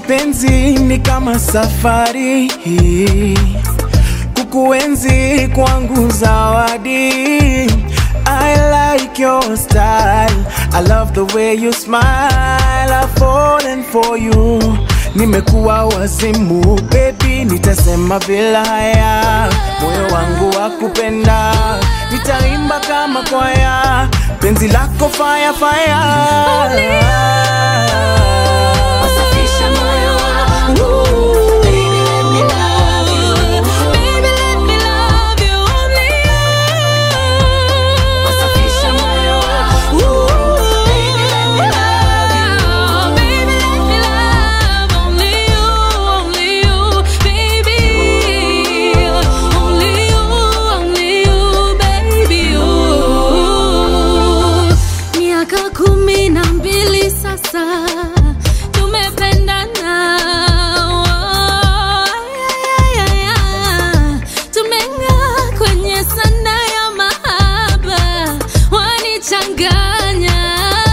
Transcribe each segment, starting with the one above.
mapenzi ni kama safari kukuenzi kwangu zawadi I like your style I love the way you smile I've fallen for you Nimekuwa wazimu baby nitasema bila haya moyo wangu wa kupenda nitaimba kama kwaya penzi lako fire fire Wasafisha moyo wangu. Baby, let me love you. Baby, let me love you. Only you. Wasafisha moyo wangu. Baby, let me love you. Baby, let me love only you, only you, baby. Only you, only you, baby, you. Miaka kumi na mbili sasa tumependana, Oh, ay, ay, ay, ay. tumeng'aa kwenye sanda ya mahaba, wanichanganya.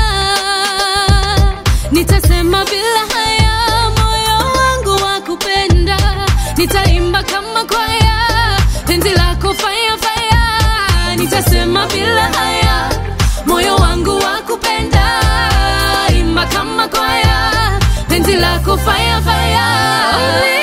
Nitasema bila haya, moyo wangu wa kupenda, nitaimba kama kwaya, penzi lako fire fire. Nitasema bila haya, moyo wangu wa kupenda, imba kama kwaya, penzi lako fire fire. Only